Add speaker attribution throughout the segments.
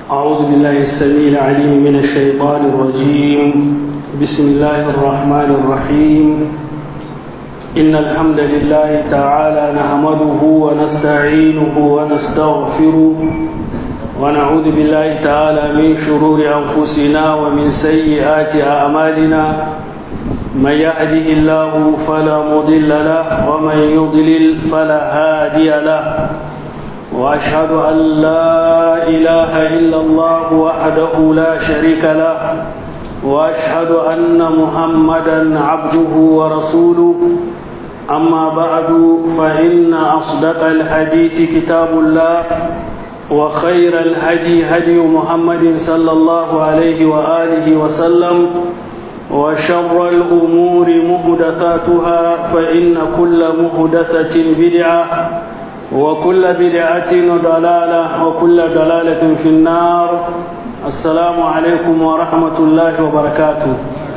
Speaker 1: أعوذ بالله السميع العليم من الشيطان الرجيم بسم الله الرحمن الرحيم إن الحمد لله تعالى نحمده ونستعينه ونستغفره ونعوذ بالله تعالى من شرور أنفسنا ومن سيئات أعمالنا من يهده الله فلا مضل له ومن يضلل فلا هادي له واشهد ان لا اله الا الله وحده لا شريك له واشهد ان محمدا عبده ورسوله اما بعد فان اصدق الحديث كتاب الله وخير الهدي هدي محمد صلى الله عليه واله وسلم وشر الامور محدثاتها فان كل محدثه بدعه وكل بدعة ضلالة وكل ضلالة في النار السلام عليكم ورحمة الله وبركاته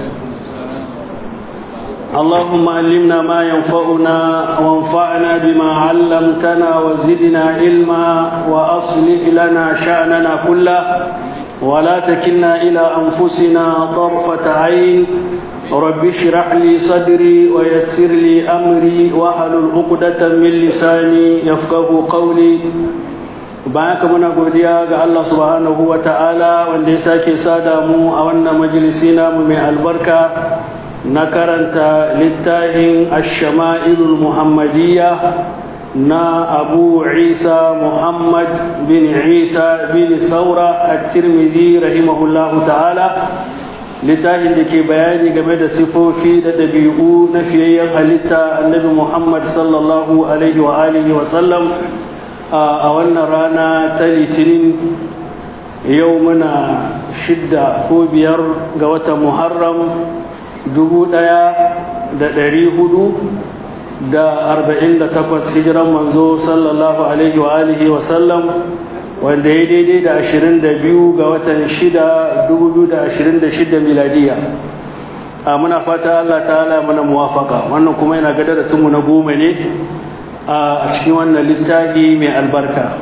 Speaker 1: اللهم علمنا ما ينفعنا وانفعنا بما علمتنا وزدنا علما وأصلح لنا شأننا كله ولا تكلنا إلى أنفسنا طرفة عين رب اشرح لي صدري ويسر لي امري واحلل عقدة من لساني يفقه قولي bayan muna godiya ga Allah subhanahu wa ta'ala wanda ya sake sada mu a wannan majalisi namu mai albarka na karanta littafin ash-shama'ilul muhammadiyya na abu isa muhammad bin isa bin saura at-tirmidhi rahimahullahu ta'ala littafin da ke bayani game da sifofi da ɗabi'u na fiyayyen halitta annabi muhammad sallallahu alaihi wa alihi wa sallam a wannan rana ta litinin yau muna shidda ko biyar ga watan muharram dubu ɗaya da ɗari hudu da arba'in da takwas hijiran manzo sallallahu alaihi wa alihi wa sallam wanda ya daidai da 22 ga watan 6 2026 miladiya a muna fata Allah ta'ala mana muwafaka wannan kuma yana ga darasinmu na goma ne a cikin wannan littafi mai albarka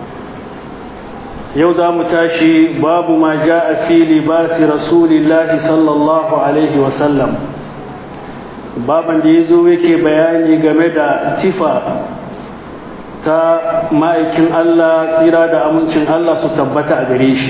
Speaker 1: yau za mu tashi babu ma ja a fi libasi rasulillahi sallallahu alaihi wasallam baban da ya zo yake bayani game da tifa ta ma'aikin Allah tsira da amincin Allah su tabbata a gare shi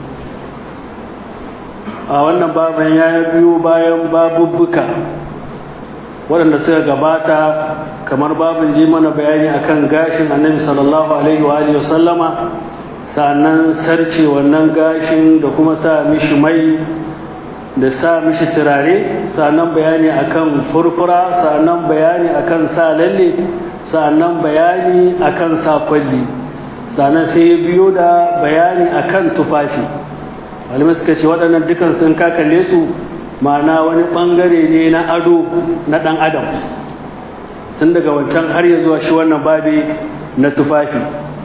Speaker 1: a wannan baban ya biyo bayan babubbuka waɗanda suka gabata kamar babin da mana bayani akan gashin annabi sallallahu alaihi wa sallama sannan sarce wannan gashin da kuma sa mishi mai da sa mishi turare sannan bayani akan furfura sannan bayani akan sa lalle sannan bayani akan sakwalli sannan sai ya biyo da bayani akan tufafi malamai suka ce waɗannan dukan sun kakalle su ma'ana wani ɓangare ne na ado na ɗan adam tun daga wancan har ya zuwa shi wannan babi na tufafi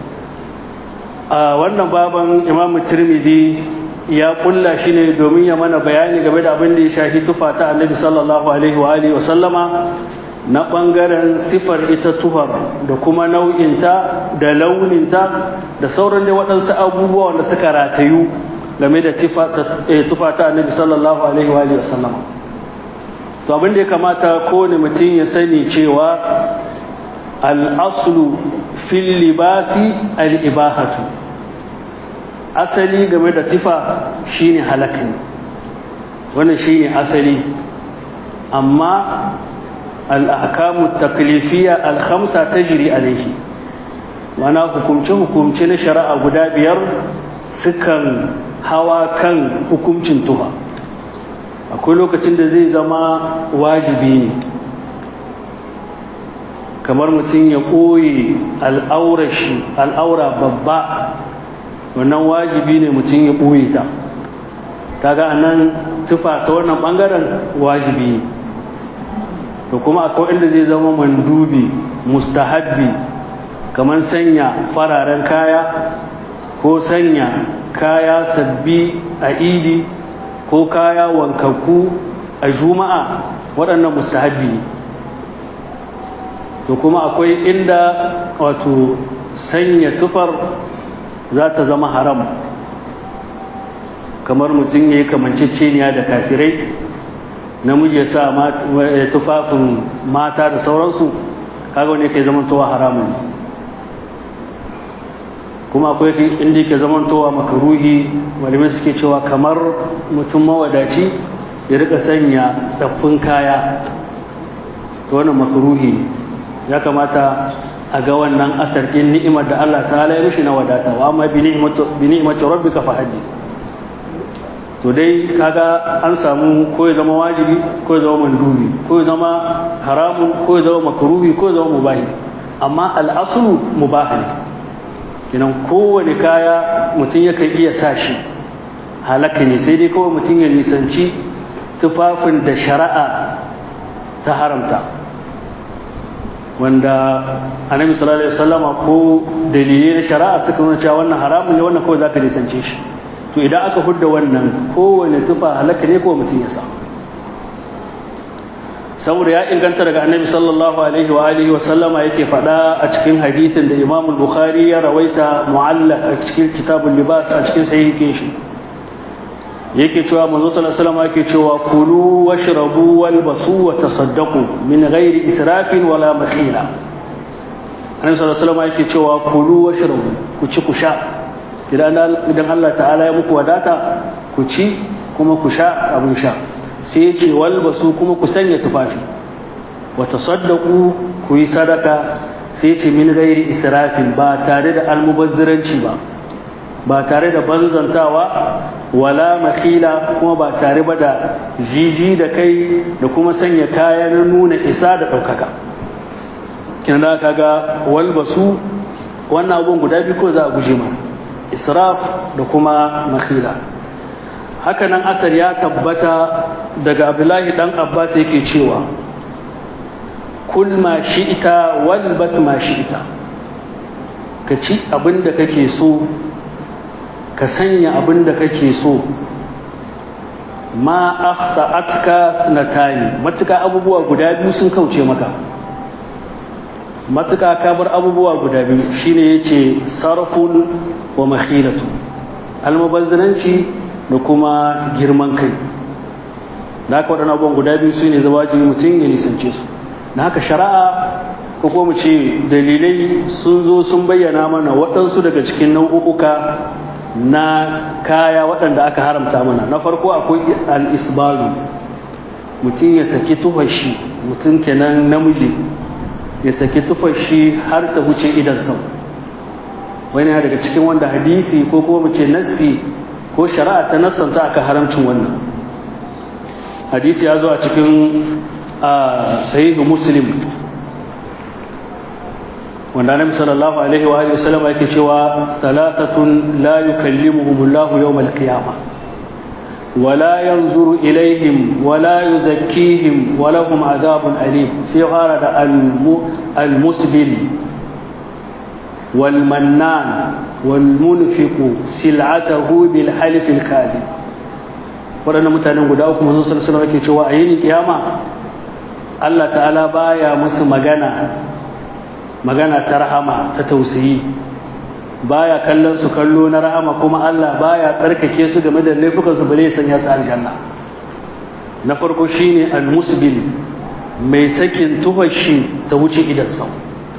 Speaker 1: a wannan baban imamu tirmidhi ya kulla shi ne domin ya mana bayani game da abin da ya shafi tufa ta annabi sallallahu alaihi wa alihi wa sallama na ɓangaren sifar ita tufar da kuma nau'inta da launinta da sauran da waɗansu abubuwa wanda suka ratayu game da tufa ta annabi sallallahu alaihi wa sallama to abin da ya kamata kowane mutum ya sani cewa al'aslu fil libasi al'ibahatu asali game da tufa shine halakin wannan shine asali amma al'akamu taklifiyya alhamsa ta jiri alaihi mana hukumce-hukumce na shari'a guda biyar sukan hawa kan hukuncin tuha akwai lokacin da zai zama wajibi ne kamar mutum ya ɓoye al'aurashi al'aura babba wannan wajibi ne mutum ya ɓoye ta kaga a nan tufa ta wannan ɓangaren wajibi ne to kuma akwai inda zai zama mandubi mustahabbi kamar sanya fararen kaya ko sanya kaya sabbi a idi ko kaya wankakku a juma'a waɗannan mustahabbi ne to kuma akwai inda wato sanya tufar za ta zama haram kamar mutum ya yi kamanceceniya da kafirai namiji ya sa tufafin mata da sauransu kaga wani ke zamantowa haramun kuma akwai inda yake zamantowa makaruhi malamai suke cewa kamar mutum mawadaci ya rika sanya tsaffin kaya ta wannan makaruhi ya kamata a ga wannan atar ɗin ni'imar da Allah ta ya mishi na wadata wa amma bi ni'imati rabbika fa hadith to dai kaga an samu ko ya zama wajibi ko ya zama mandubi ko ya zama haramun ko ya zama makruhi ko ya zama mubahi amma al'asulu mubahi ne kenan kowane kaya mutum yakan iya sa shi halaka ne sai dai kawai mutum ya nisanci tufafin da shari'a ta haramta wanda annabi sallallahu alaihi wasallama ko dalilai na shari'a suka nuna cewa wannan haramun ne wannan kawai zaka nisance shi to idan aka hudda wannan kowane tufa halaka ne ko mutum ya sa saboda ya inganta daga annabi sallallahu alaihi wa alihi wa sallama yake faɗa a cikin hadisin da imam bukhari ya rawaita mu'allaq a cikin kitabul libas a cikin sahihin shi yake cewa manzo sallallahu alaihi wasallam yake cewa kulu washrabu walbasu wa tasaddaqu min ghairi israfin wala makhila annabi sallallahu alaihi wasallam yake cewa kulu washrabu ku ci ku sha idan idan Allah ta'ala ya muku wadata ku ci kuma ku sha abin sha sai ya ce walbasu kuma ku sanya tufafi wa tasaddaqu ku yi sadaka sai ya ce min ghairi israfin ba tare da almubazziranci ba ba tare da banzantawa wala makila kuma ba tare ba da jiji da kai da kuma sanya kaya na nuna isa da ɗaukaka kina da kaga walbasu wannan abubuwan guda biyu ko za a guje ma israf da kuma makila hakanan asar ya tabbata daga abdullahi dan abbas yake cewa kul ma shi'ita walbas ma shi'ita ka ci abin da kake so ka sanya abin da kake so ma akhta'atka thnatani matuka abubuwa guda biyu sun kauce maka matuka ka bar abubuwa guda biyu shine yace sarfun wa makhilatu almubazzaranci da kuma girman kai da haka waɗannan abubuwan guda biyu su ne wajibi mutum ya nisance su na haka shari'a ko kuma mu ce dalilai sun zo sun bayyana mana waɗansu daga cikin nau'uka na kaya waɗanda aka haramta mana na farko akwai al-isbalu mutum ya saki tufashi mutum kenan namiji ya saki tufashi har ta wuce idan sau wani daga cikin wanda hadisi ko kuma mu ce nassi ko shari'a ta nassanta aka haramcin wannan hadisi ya zo a cikin sahihu muslim wanda annabi sallallahu alaihi wa alihi wasallam yake cewa thalathatun la yukallimuhumullahu yawmal qiyamah ولا ينظر إليهم ولا يزكيهم ولهم عذاب أليم سيغارد المسبل والمنان والمنفق سلعته بالحلف الكاذب waɗannan mutanen guda uku manzon sallallahu alaihi wasallam cewa a yini kiyama Allah ta'ala baya musu magana magana ta rahama ta tausayi baya kallon su kallo na rahama kuma Allah baya tsarkake su game da laifukan su bare sanya su aljanna na farko shine al-musbil mai sakin tufashi ta wuce idan sau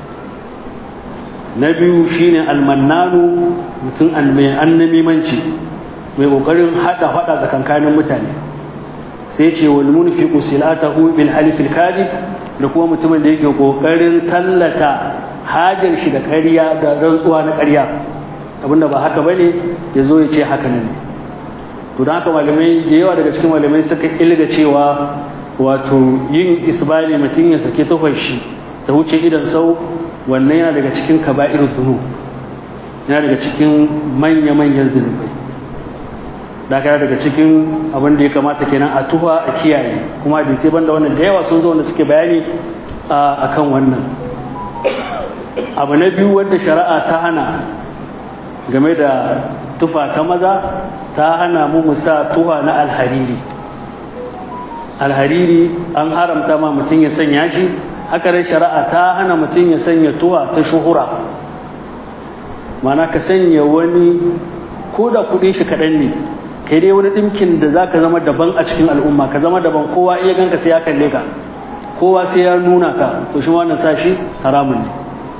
Speaker 1: na biyu shine al-mannanu mutum mai annamimanci mai kokarin hada hada tsakankanin mutane sai ce wal munfiqu silatahu bil halifil kadib da kuma mutumin da yake kokarin tallata hajar shi da ƙarya da rantsuwa na ƙarya abinda ba haka bane ya zo ya ce haka ne to don haka malamai da yawa daga cikin malamai suka ilga cewa wato yin isbali mutum ya sake tufar shi ta wuce idan sau wannan yana daga cikin kaba'ir zunu yana daga cikin manya-manyan zunubai da daga cikin abin da ya kamata kenan a tuha a kiyaye kuma da sai banda wannan da yawa sun zo wanda suke bayani a kan wannan abu na biyu wanda shari'a ta hana game da tufa ta maza ta hana mu musa tuha na alhariri alhariri an haramta ma mutum ya sanya shi haka dai shari'a ta hana mutum ya sanya tuha ta shuhura mana ka sanya wani ko da kudin shi kaɗan ne kai dai wani ɗinkin da za ka zama daban a cikin al'umma ka zama daban kowa iya ganka sai ya kalle ka kowa sai ya nuna ka to shi wannan sa shi haramun ne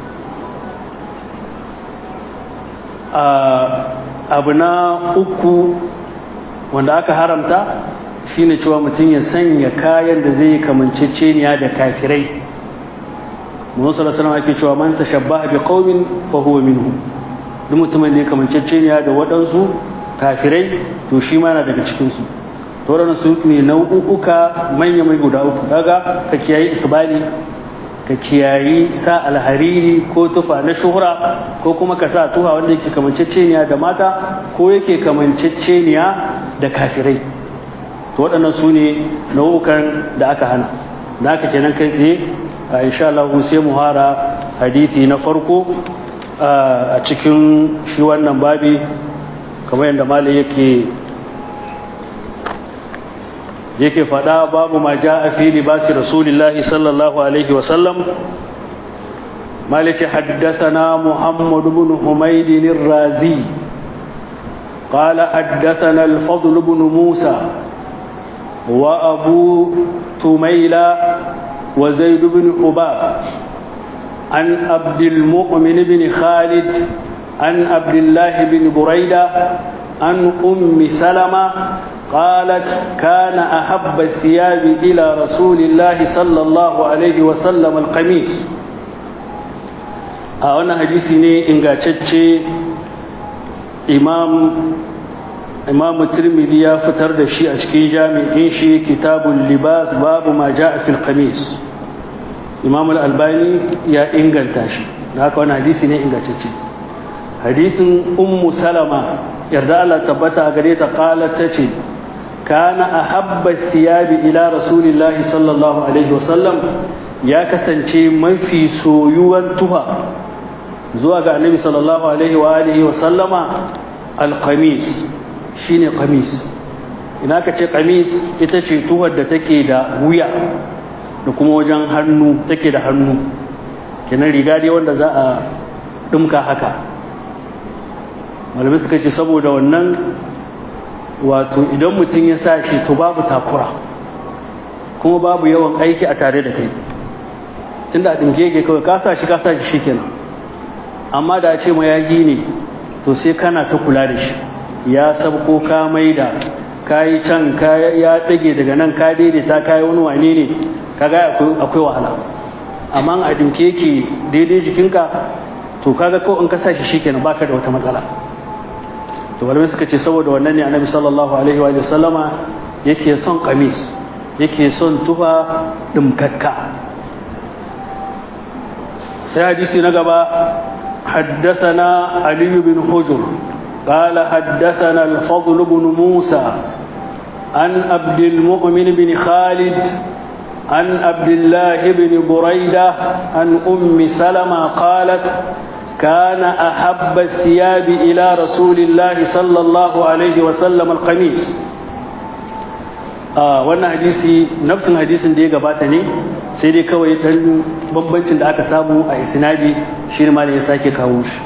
Speaker 1: abu na uku wanda aka haramta shine cewa mutum ya sanya kayan da zai kamanceceniya da kafirai Muhammad sallallahu alaihi ake cewa man tashabbaha bi qaumin fa huwa minhum duk mutumin da ya kamanceceniya da waɗansu kafirai to shi ma yana daga cikin su to waɗannan su ne nau'uka manya mai guda uku kaga ka kiyayi isbali ka kiyayi sa alhariri ko tufa na shuhura ko kuma ka sa tuha wanda yake kamanceceniya da mata ko yake kamanceceniya da kafirai to waɗannan su ne nau'ukan da aka hana da aka kenan kai tsaye a insha Allah sai mu hara hadisi na farko a cikin shi wannan babi kamar yadda malai yake yake faɗa babu ma ja a fi libasi rasulillahi sallallahu alaihi wasallam maliki haddathana muhammad ibn humayd razi قال حدثنا الفضل بن موسى وأبو تميلة وزيد بن حباب عن عبد المؤمن بن خالد عن عبد الله بن بريدة عن أم سلمة قالت كان أحب الثياب إلى رسول الله صلى الله عليه وسلم القميص أنا حديثي إن إمام إمام الترمذي يا فتر دشي أشكي جامع شي كتاب اللباس باب ما جاء في القميص إمام الألباني يا إنجل تاشي هذا أنا حديثي ne ingantacce hadisin ummu salama yarda Allah tabbata a gare ta qalat tace kana ahabba thiyabi ila rasulillahi sallallahu alaihi wasallam ya kasance mafi soyuwan tuha zuwa ga annabi sallallahu alaihi wa alihi wa sallama alqamis shine qamis ina ka ce qamis ita ce tuhar da take da wuya da kuma wajen hannu take da hannu kenan riga dai wanda za a dumka haka malamai suka ce saboda wannan wato idan mutum ya sa shi to babu takura kuma babu yawan aiki a tare da kai tunda a ɗinke yake kawai ka sa shi ka sa shi shikenan amma da a ce mayagi ne to sai kana ta kula da shi ya sabko ka maida ka yi can ka ya ɗage daga nan ka daidaita ka yi wani wane ne ka ga akwai wahala amma a ɗinke yake daidai jikinka to kaga kawai in ka sa shi shikenan baka da wata matsala to malamai suka ce saboda wannan ne annabi sallallahu alaihi wa sallama yake son kamis yake son tufa dimkakka sai hadisi na gaba حدثنا علي بن حجر قال حدثنا الفضل بن موسى عن عبد المؤمن بن خالد عن عبد الله بن بريدة عن أم سلمة قالت كان أحب الثياب إلى رسول الله صلى الله عليه وسلم القميص آه wannan hadisi nafsin hadisin da ya gabata ne sai dai kawai dan bambancin da aka samu a isnadi shi ne malai ya sake kawo shi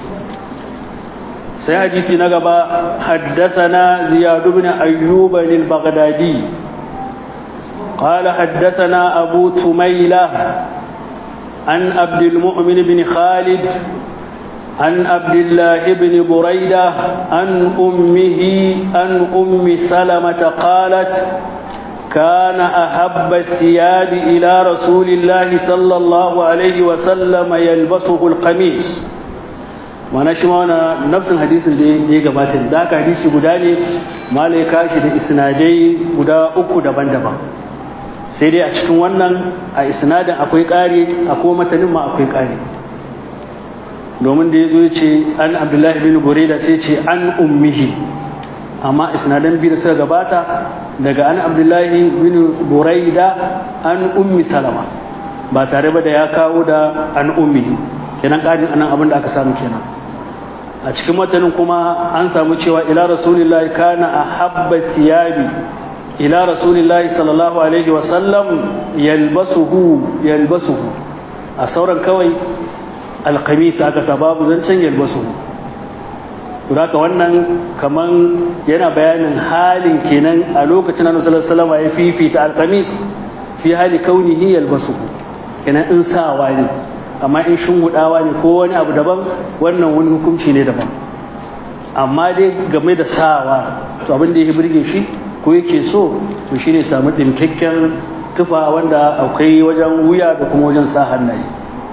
Speaker 1: sai hadisi na gaba haddathana ziyad ibn ayyub al-baghdadi قال حدثنا أبو تميلة عن عبد المؤمن بن خالد عن عبد الله بن بريدة عن أمه عن أم سلمة قالت كان أحب الثياب إلى رسول الله صلى الله عليه وسلم يلبسه القميص mana shi ma nafsin hadisin da ya gabata da aka hadisi guda ne malai kashi da isnadai guda uku daban-daban sai dai a cikin wannan a isnadin akwai ƙari a kuma matanin ma akwai ƙari domin da ya zo ce an abdullahi bin bureda sai ce an ummihi amma isnadan biyu da suka gabata daga an abdullahi bin buraida an ummi salama ba tare ba da ya kawo da an ummihi kenan ƙarin anan abin da aka samu kenan a cikin matanin kuma an samu cewa ila rasulillahi kana a habba thiyabi ila rasulillahi sallallahu alaihi wasallam yalbasuhu yalbasuhu a sauran kawai alkamis aka sa babu zancen yalbasuhu haka wannan kaman yana bayanin halin kenan a lokacin annabi sallallahu alaihi ya fifita alqamis fi hali kaunihi yalbasuhu kenan in sawa ne amma in shungudawa ne ko wani abu daban wannan wani hukunci ne daban amma dai game da sawa to abin da ya burge shi ko yake so to shine samu dinkakken tufa wanda akwai wajen wuya da kuma wajen sa hannaye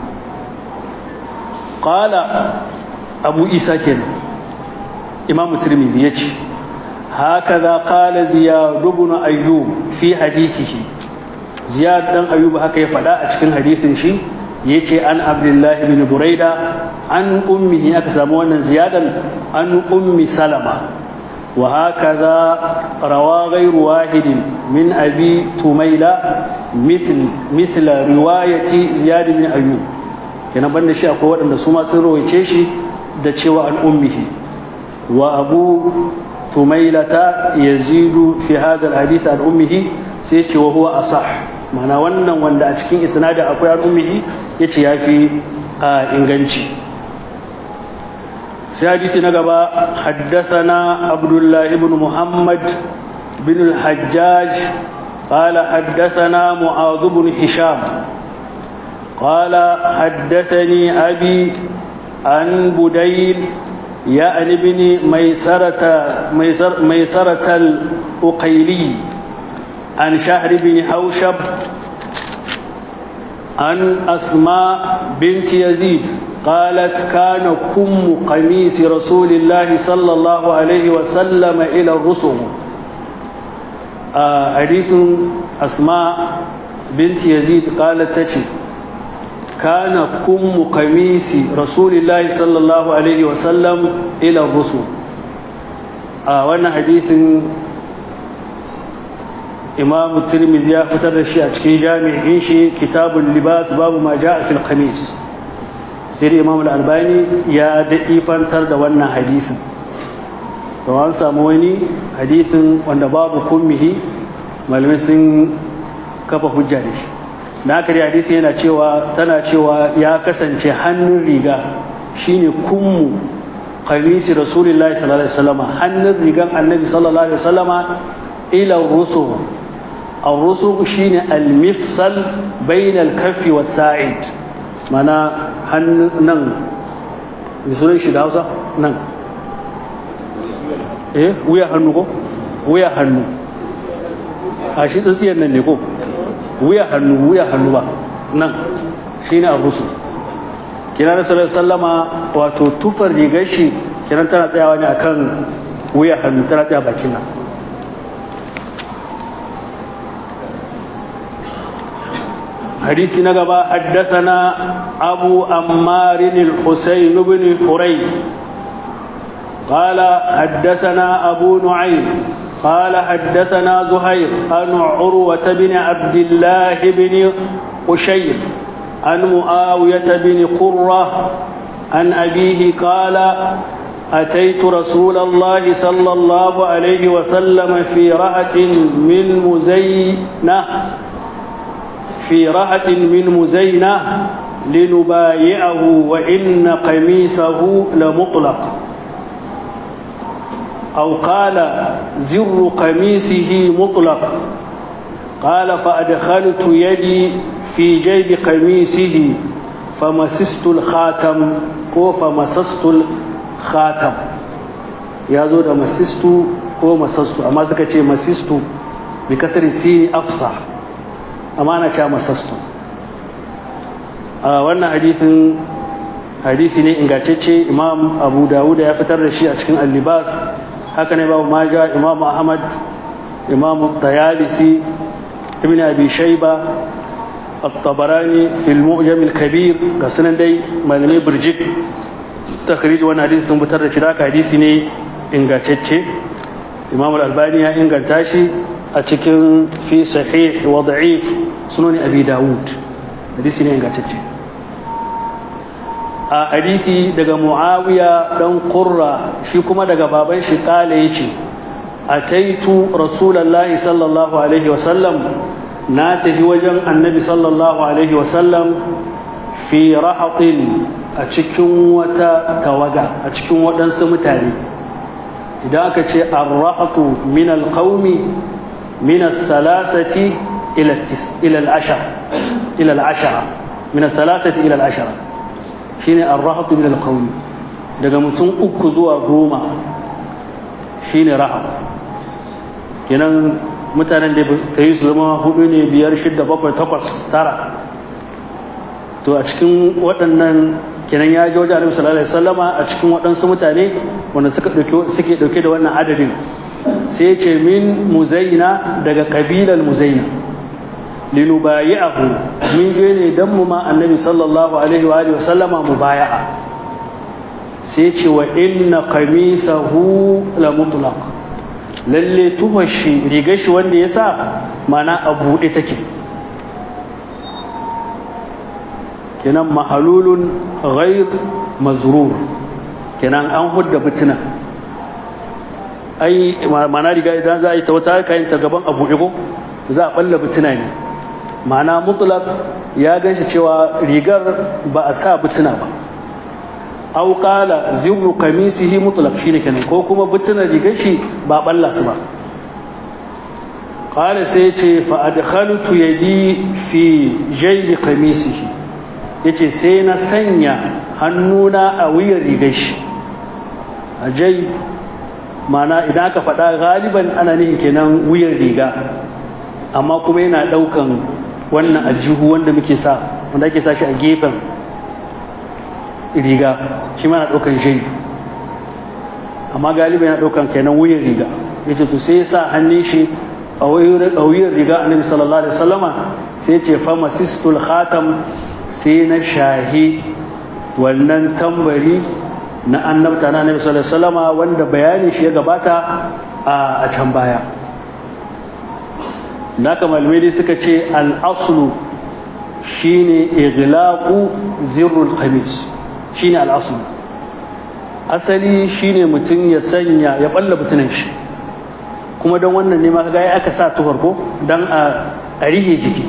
Speaker 1: qala abu isa kenan imamu tirmidhi yace hakaza qala ziyad ibn ayyub fi hadithihi ziyad dan ayyub haka ya faɗa a cikin hadisin shi yace an abdullahi bin buraida an ummihi aka samu wannan ziyadan an ummi salama wa hakaza rawa ghayru wahidin min abi tumaila mithl mithla riwayati ziyad bin ayyub kenan banda shi akwai waɗanda su ma sun rawaice shi da cewa an ummihi wa abu tumailata yazidu fi hadha alhadith an ummihi sai ce wa huwa asah mana wannan wanda a cikin isnadin akwai an ummihi yace yafi inganci sai hadisi na gaba haddathana abdullah ibn muhammad bin al-hajjaj قال حدثنا معاذ بن هشام قال حدثني أبي عن بديل يعني بن ميسرة ميسر ميسرة الأقيلي عن شهر بن حوشب عن أسماء بنت يزيد قالت كان كم قميص رسول الله صلى الله عليه وسلم إلى الرسل آه حديث أسماء بنت يزيد قالت تشي كان كم قميص رسول الله صلى الله عليه وسلم إلى الرسل آه وانا حديث إمام الترمذي فتر الشيء أتكي جامع إنشي كتاب اللباس باب ما جاء في القميص سير إمام الألباني يا دئيفا ترد وانا حديث طبعا سامويني حديث وانا باب كمه ملمسين كفا حجة da haka dai hadisi yana cewa tana cewa ya kasance hannun riga shine kummu qamisi rasulullahi sallallahu alaihi wasallama hannun rigan annabi sallallahu alaihi wasallama ila rusul ar-rusul shine al-mifsal bayna al-kaffi was-sa'id mana hannun nan misalin shi da Hausa nan eh wuya hannu ko wuya hannu a shi tsiyar nan ne ko wuya hannu wuya hannu ba nan shi ne abu su kina da sallar sallama wato tufar rigar shi kiran tana tsayawa ne akan wuya hannu tana tsaya bakin nan حديث نقبا حدثنا أبو أمار الحسين بن حريث قال حدثنا أبو نعيم قال حدثنا زهير عن عروة بن عبد الله بن قشير عن معاوية بن قرة عن أبيه قال أتيت رسول الله صلى الله عليه وسلم في رهة من مزينة في رهة من مزينة لنبايعه وإن قميصه لمطلق أو قال زر قميصه مطلق قال فأدخلت يدي في جيب قميصه فمسست الخاتم كو فمسست الخاتم يا زود مسست كو مسست أما سكتي مسست بكسر السين أفصح أما أنا مسست آه وانا حديث hadisi ne ingantacce imam abu dawuda ya fitar da shi a cikin allibas haka ne babu maja imam ahmad imam tayalisi ibn abi shayba at-tabarani fil mu'jam al-kabir ga sunan dai malamai burjik takhrij wannan hadisi sun fitar da shi da hadisi ne ingantacce imam al-albani ya inganta shi a cikin fi sahih wa da'if sunan abi dawud hadisi ne ingantacce a hadisi daga muawiya dan qurra shi kuma daga baban shi kale yace ataitu rasulullahi sallallahu alaihi wasallam na tafi wajen annabi sallallahu alaihi wasallam fi rahatin a cikin wata tawaga a cikin waɗansu mutane idan aka ce arrahatu min alqaumi min salasati ila al-ashara ila al-ashara min salasati ila al-ashara shine arrahatu min alqaumi daga mutum uku zuwa goma shine rahab kenan mutanen da ta yi su zama hudu ne biyar shidda bakwai takwas tara to a cikin waɗannan kenan ya ji wajen annabi sallallahu alaihi wasallama a cikin waɗansu mutane wanda suka ɗauke suke ɗauke da wannan adadin sai ce min muzaina daga kabilar muzaina linubayi'ahu mun je ne dan mu ma annabi sallallahu alaihi wa alihi wasallama mubaya'a sai ce wa inna qamisahu la mutlaq lalle tuhar shi rigar shi wanda ya sa mana a buɗe take kenan mahalulun ghair mazrur kenan an hudda bituna ai mana riga idan za a yi ta wata kayan ta gaban a buɗe ko za a ɓalla bituna ne mana mutlaq ya ganshi cewa rigar ba a sa bituna ba aw qala zibru qamisihi mutlaq shine kenan ko kuma butuna rigar shi ba balla su ba qala sai yace fa adkhaltu yadi fi jaybi qamisihi yace sai na sanya hannuna a wuyan rigar shi a jay mana idan aka faɗa galiban ana nihin kenan wuyan riga amma kuma yana ɗaukan wannan aljihu wanda muke sa wanda ake sa shi a gefen riga shi mana ɗaukan shai amma galiba yana ɗaukan kenan wuyan riga ya ce to sai ya sa hannun shi a wuyan riga annabi sallallahu alaihi wasallama sai ya ce fama sistul khatam sai na shahi wannan tambari na annabta na annabi sallallahu alaihi wasallama wanda bayanin shi ya gabata a can baya naka malamai suka ce al-aslu shine ighlaqu zirrul qamis shine al'asul asali shine mutum ya sanya ya balla butunan shi kuma don wannan ne ma kaga ya aka sa tuhar ko don a rihe jiki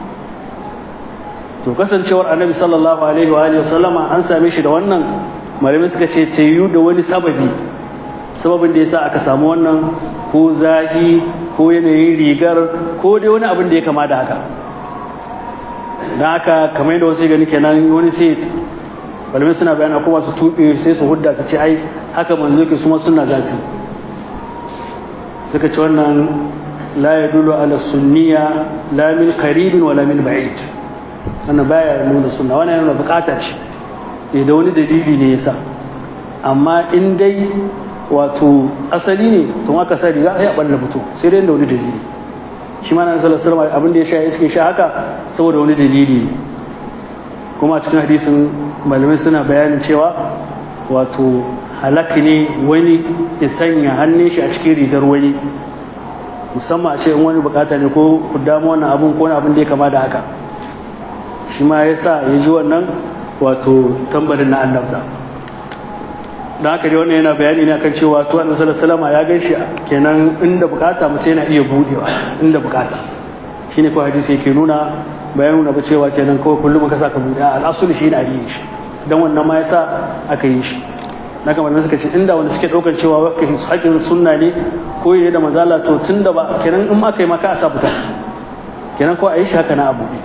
Speaker 1: to kasancewar annabi sallallahu alaihi wa alihi wasallama an same shi da wannan malamai suka ce ta yiwu da wani sababi sababin da yasa aka samu wannan ko zahi ko yanayin rigar ko dai wani abin da ya kama da haka don haka kamar yadda wasu gani kenan wani sai malamai suna bayana kuma su tuɓe sai su hudda su ce ai haka manzo ke suma suna za su suka ci wannan la ya dulu ala sunniya la min karibin wa la min ba'id wannan baya nuna sunna wannan yana bukata ce da wani dalili ne yasa amma in dai wato asali ne tun aka sa riga sai a balla fito sai dai da wani dalili shi ma na sallallahu alaihi abin da ya sha iske sha haka saboda wani dalili kuma a cikin hadisin malamai suna bayanin cewa wato halak ne wani ya sanya hannun shi a cikin rigar wani musamman a ce in wani bukata ne ko ku damu wannan abun ko wani abin da ya kama da haka shi ma ya sa ya ji wannan wato tambarin na annabta da haka dai wannan yana bayani ne akan cewa to annabi sallallahu alaihi ya gaishe kenan inda bukata mutum yana iya budewa inda bukata shine ko hadisi yake nuna bayan nuna ba cewa kenan kawai kullum ka saka bude al'asul shi ne a yi shi dan wannan ma yasa aka yi shi na kamar suka ce inda wanda suke daukar cewa haƙin sunna ne ko ne da mazala to tunda ba kenan in aka yi maka a sa fita kenan ko a yi shi haka na abu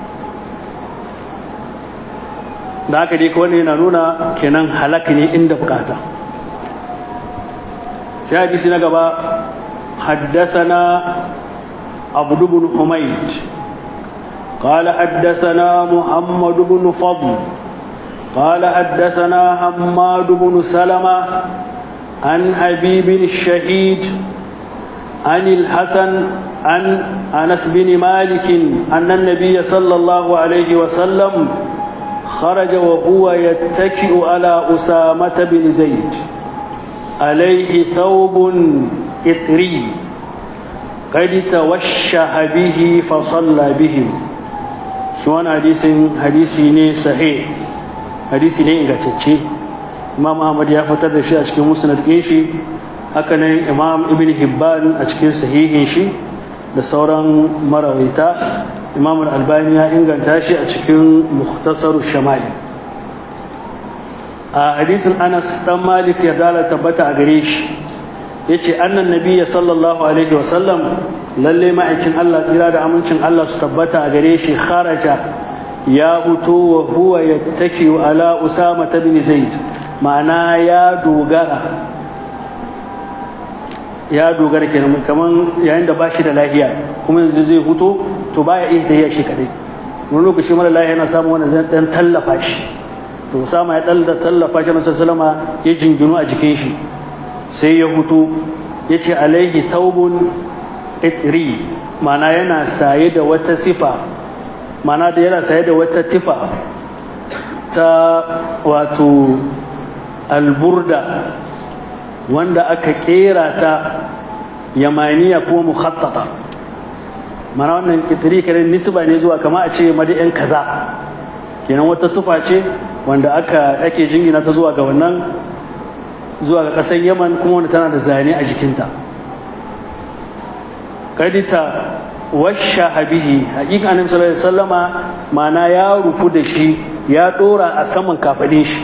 Speaker 1: da haka dai wani yana nuna kenan halak ne inda bukata sai hadisi na gaba حدثنا عبد بن حميد قال حدثنا محمد بن فضل قال حدثنا حماد بن سلمة عن حبيب الشهيد عن الحسن عن أنس بن مالك أن النبي صلى الله عليه وسلم خرج وهو يتكئ على أسامة بن زيد عليه ثوب إطري قد توشه به فصلى بهم شوان حديث حديث صحيح hadisi ne ingantacce imam ahmad ya fitar da shi a cikin musnad ɗin shi haka nan imam ibn hibban a cikin sahihin shi da sauran marawaita imam albani ya inganta shi a cikin muhtasar shama'il a hadisin anas dan malik ya dala tabbata a gare shi ya ce annan nabiya sallallahu alaihi wasallam lalle ma'aikin allah tsira da amincin allah su tabbata a gare shi kharaja ya huto wa huwa ya take ala usama ta bin zaid ma'ana ya dogara ya dogara kenan kaman yayin da bashi da lafiya kuma yanzu zai huto to baya iya tafiya shi kadai wani lokaci mara lafiya yana samun wanda zai dan tallafa shi to Usama ya dalda tallafa shi Nabi sallama ya jinginu a jikin shi sai ya huto yace alaihi thawbun itri ma'ana yana saye da wata sifa ma'ana da yana saye da wata tifa ta wato alburda wanda aka kera ta yamaniya ko mukhattata mana wannan itri kare nisba ne zuwa kama a ce madi'in kaza kenan wata tufa ce wanda aka ake jingina ta zuwa ga wannan zuwa ga ƙasar yaman kuma wanda tana da zane a jikinta kadita washa habihi haƙiƙa annabi sallallahu alaihi wasallama mana ya rufu da shi ya dora a saman kafadin shi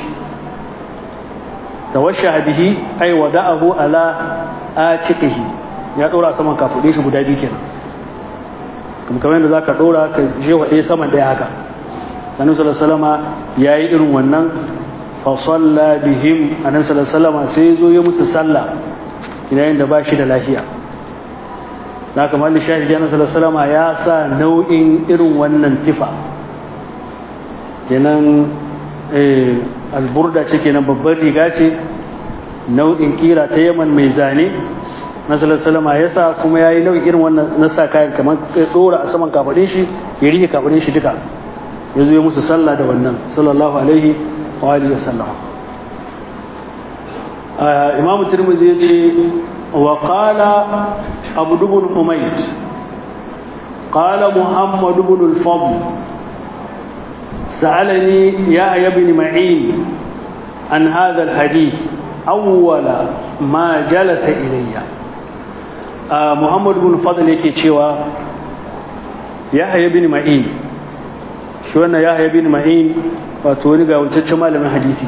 Speaker 1: tawasha bihi ay wada'ahu ala atiqihi ya dora a saman kafadin shi guda biyu kenan kuma kamar yadda zaka dora ka je wade saman daya haka annabi sallallahu alaihi wasallama yayi irin wannan fa salla bihim annabi sallallahu alaihi wasallama sai zo ya musu sallah yayin da ba shi da lafiya na kamar da shahidi annabi sallallahu alaihi ya sa nau'in irin wannan tifa kenan alburda ce kenan babbar riga ce nau'in kira ta yaman mai zane na sallallahu ya sa kuma ya yi nau'in irin wannan na sa kayan kamar dora a saman kafaɗin shi ya rike kafaɗin shi duka ya zo ya musu sallah da wannan sallallahu alaihi wa alihi wa sallam imamu tirmidhi ya ce وقال عبد بن حميد قال محمد بن الفضل سألني يا ابن معين عن هذا الحديث أول ما جلس إلي آه محمد بن الفضل يكي تشوى يحيى بن معين شو أنا يحيى بن معين وتوني قاول تتشمال من حديثي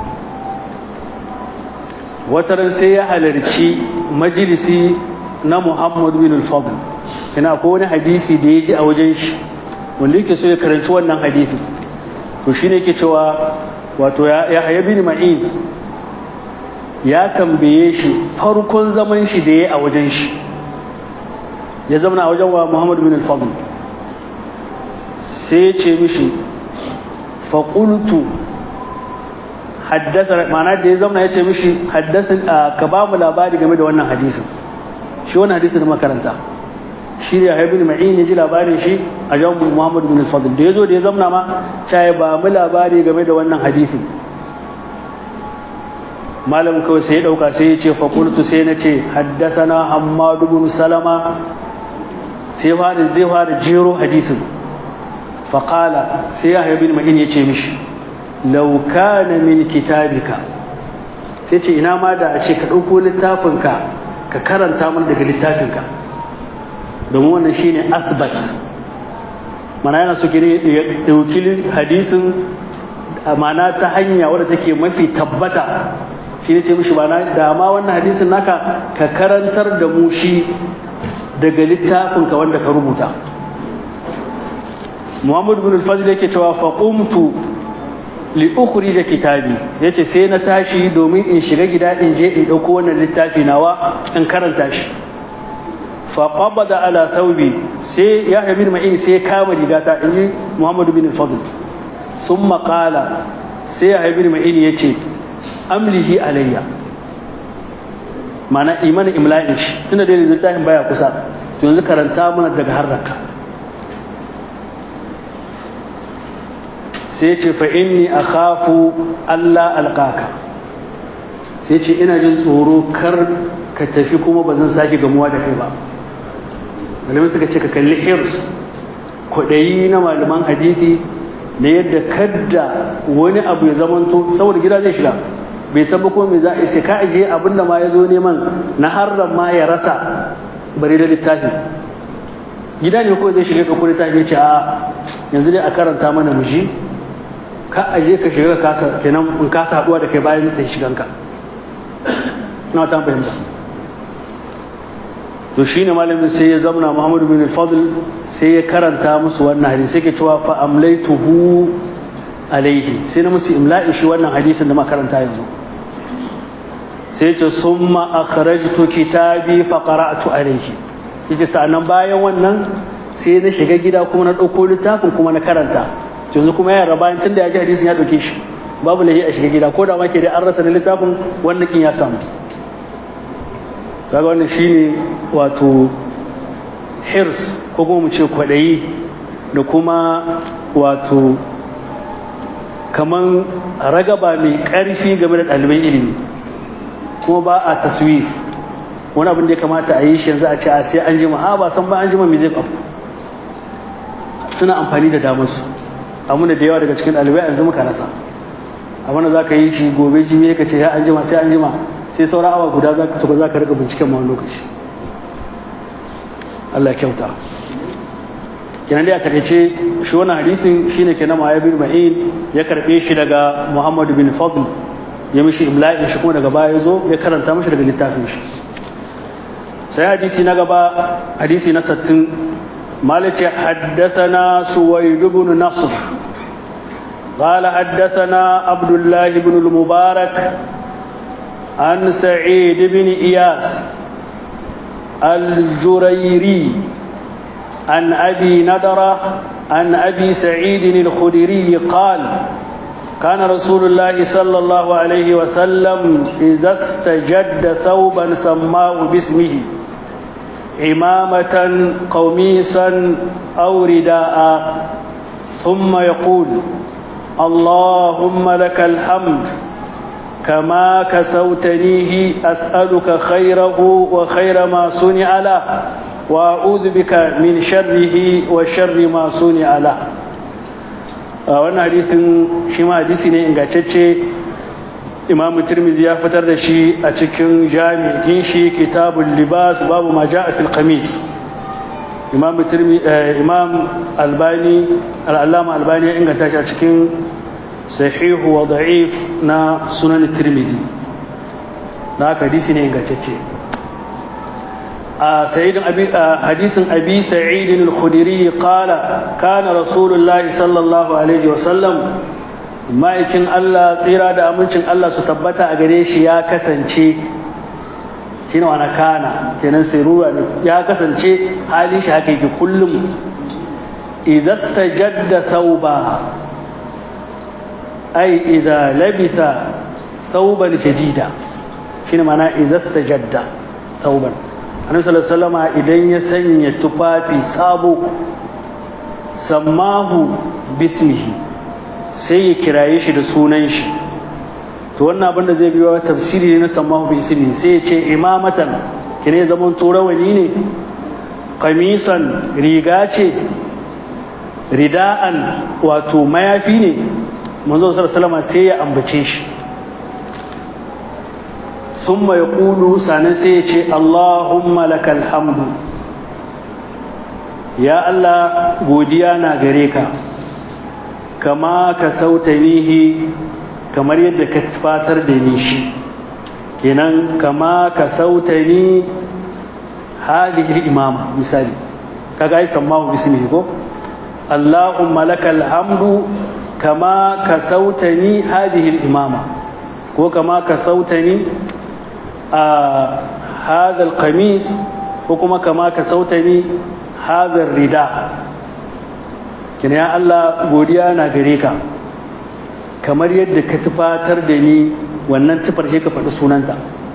Speaker 1: wataran sai ya halarci majalisi na Muhammad bin al-Fadl ina ko wani hadisi da ya ji a wajen shi wanda yake so ya karanci wannan hadisi to shine yake cewa wato ya haya bin ma'in ya tambaye shi farkon zaman shi da ya a wajen shi ya zama a wajen wa Muhammad bin al-Fadl sai ya ce mishi faqultu haddasa ma'ana da ya zama ya ce mishi haddasa ka ba mu labari game da wannan hadisin shi wannan hadisin da makaranta shi ne haibin ma'in ya ji labarin shi a jan muhammad bin al-fadl da ya zo da ya zamna ma caye ba mu labari game da wannan hadisin malamin kawai sai ya dauka sai ya ce fakultu sai na ce haddasana hammadu bin salama sai fara zai fara jero hadisin faƙala sai ya haibin ma'in ya ce mishi lau kana min kitabika sai ce ina ma da a ce ka ɗauko littafinka ka karanta mana daga littafinka domin wannan shine asbat mana yana so ne ya ɗauki hadisin mana ta hanya wadda take mafi tabbata shi ne ce mishi mana da ma wannan hadisin naka ka karantar da mu shi daga littafinka wanda ka rubuta muhammadu bin al-fadl yake cewa faqumtu li ukhrija kitabi yace sai na tashi domin in shiga gida in je in dauko wannan littafi nawa in karanta shi fa qabada ala thawbi sai ya bin ma'in sai ya kama rigata inji Muhammad bin Fadl thumma qala sai ya bin ma'in yace amlihi alayya mana imana imla'in shi tunda dai littafin baya kusa to yanzu karanta mana daga harraka sai ce fa inni akhafu Allah alqaka sai ce ina jin tsoro kar ka tafi kuma ba zan sake gamuwa da kai ba malamai suka ce ka kalli hirs kwaɗayi na malaman hadisi da yadda kadda wani abu ya zamanto saboda gida zai shiga bai san ba kuma me za a sai ka ajiye abin da ma ya zo neman na harran ma ya rasa bari da littafi gida ne ko zai shiga ɗauko littafi ya ce a yanzu dai a karanta mana mu ji ka aje ka shiga kasa kenan in kasa haɗuwa da kai bayan ta shiganka na ta fahimta to shine malamin sai ya zamna Muhammad bin al-Fadl sai ya karanta musu wannan hadisi sai ke cewa fa amlaituhu alaihi sai na musu imla'i shi wannan hadisin da ma karanta yanzu sai ce summa akhrajtu kitabi fa qara'tu alaihi yace sa'annan bayan wannan sai na shiga gida kuma na dauko littafin kuma na karanta yanzu kuma ya bayan tun da ya ji hadisin ya dauke shi babu lahi a shiga gida ko da ma ke dai an rasa na littafin wannan kin ya samu kaga wannan shine wato hirs ko kuma mu ce kwaɗayi da kuma wato kaman ragaba mai ƙarfi game da ɗaliban ilimi kuma ba a taswif wani abin da ya kamata a yi shi yanzu a ce a sai an jima a ba san ba an jima mai zai abu suna amfani da damar su amma da yawa daga cikin ɗalibai yanzu muka rasa abin da za ka yi shi gobe jimi ka ce ya an jima sai an jima sai sauran awa guda za ka za ka rika binciken ma lokaci Allah kyauta kenan dai a takaice shi wannan hadisin shine kenan Ma'aya bin Ma'in ya karbe shi daga Muhammad bin Fadl ya mishi imla'in shi kuma daga baya ya zo ya karanta mishi daga littafin shi sai hadisi na gaba hadisi na 60 مالك حدثنا سويد بن نصر قال حدثنا عبد الله بن المبارك عن سعيد بن إياس الجريري عن أبي ندرة عن أبي سعيد الخدري قال كان رسول الله صلى الله عليه وسلم إذا استجد ثوبا سماه باسمه عمامة قميصا أو رداء ثم يقول اللهم لك الحمد كما كسوتنيه أسألك خيره وخير ما صنع له وأعوذ بك من شره وشر ما صنع له wannan hadisin shi ma hadisi ne ingantacce imam tirmidhi ya fitar da shi a cikin jami'in shi kitabul libas babu ma ja'a fil qamis imam tirmidhi imam albani al-allama albani ya inganta shi a cikin sahihu wa da'if na sunan tirmidhi na hadisi ne ingantacce a sayyidin abi hadisin abi sa'id al-khudri qala kana rasulullah sallallahu alaihi wa sallam ma'aikin Allah tsira da amincin Allah su tabbata a gare shi ya kasance shine wani kana kenan sai ruwa ya kasance halin shi haka yake kullum izastajadda thawba ai idza labisa thawban jadida shine mana izastajadda thawban annabi sallallahu alaihi idan ya sanya tufafi sabo sammahu bismihi sai ya kiraye shi da sunan shi to wannan abin da zai biyo tafsiri ne na sammahu bismihi sai ya ce imamatan kine zaman turawani ne qamisan riga ce rida'an wato mayafi ne manzo sallallahu sai ya ambace shi summa yaqulu sanan sai ya ce Allahumma lakal hamdu ya Allah godiya na gare ka kama ka sautanihi kamar yadda ka fatar da ni shi kenan kama ka sautani hadihi imama misali kaga ai sammahu bismihi ko Allahumma lakal hamdu kama ka sautani hadihi imama ko kama ka sautani a hadha alqamis ko kuma kama ka sautani hadha rida kina ya Allah godiya na gare ka kamar yadda ka tufatar da ni wannan tufar ka faɗi sunanta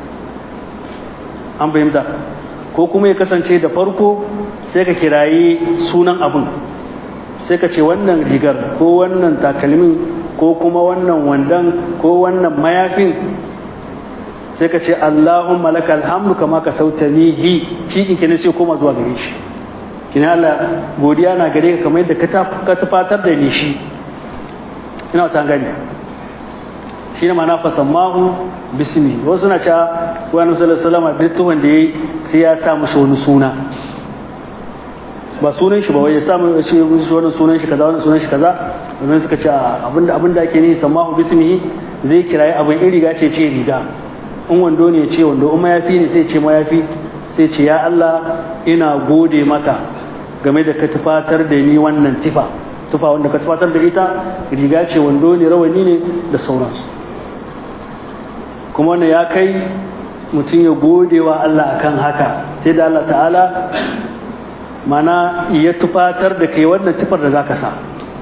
Speaker 1: an fahimta ko kuma ya kasance da farko sai ka kirayi sunan abin sai ka ce wannan rigar ko wannan takalmin ko kuma wannan wandan ko wannan mayafin sai ka ce Allahumma lakal hamdu kama ka sautanihi shi in kenan sai koma zuwa gare shi kina Allah godiya na gare ka kamar yadda ka tufatar da ni shi ina ta gani shi ne mana fasammahu bismi wasu na cewa wani sallallahu alaihi duk tuhon da yayi sai ya sa mushi wani suna ba sunan shi ba wai ya sa mushi wani sunan shi kaza wani sunan shi kaza domin suka ce abinda abinda ake ni samahu bismihi zai kirayi abin in riga ce ce riga in wando ne ce wando in mayafi ne sai ce mayafi sai ce ya Allah ina gode maka game da ka tufatar da ni wannan tifa tufa wanda ka tufatar da ita riga ce wando ne rawani ne da sauransu kuma wannan ya kai mutum ya gode wa Allah akan haka sai da Allah ta'ala mana ya tufatar da kai wannan tufar da zaka sa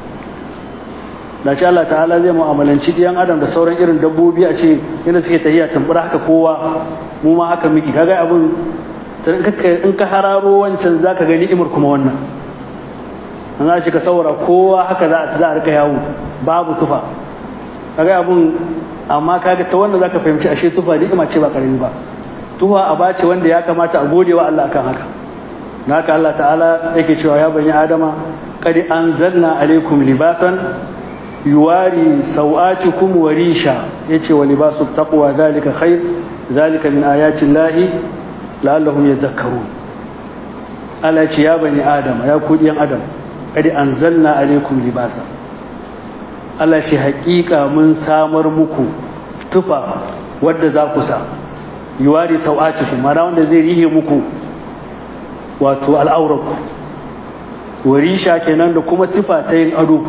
Speaker 1: da ce Allah ta'ala zai mu'amalanci ɗiyan adam da sauran irin dabbobi a ce yadda suke tahiya tambura haka kowa mu ma haka miki kaga abin in ka hararo wancan za ka gani imar kuma wannan an za ce ka saura kowa haka za a rika yawo babu tufa kaga abin amma kaga ta wanda za ka fahimci ashe tufa ni'ima ce ba karami ba tufa a bace wanda ya kamata a gode wa Allah akan haka na haka Allah ta'ala yake cewa ya bani adama qad anzalna alaikum libasan yuwari sau'atikum wa risha yace wa libasu taqwa zalika khair zalika min ayati llahi la'allahum yadhakkarun Allah ce ya bani adam ya ku diyan adam qad anzalna alaikum libasa Allah ce haƙiƙa mun samar muku tufa wadda za ku sa yuwari sau'atikum mana wanda zai rihe muku wato al'aurarku warisha kenan da kuma tufa ta yin ado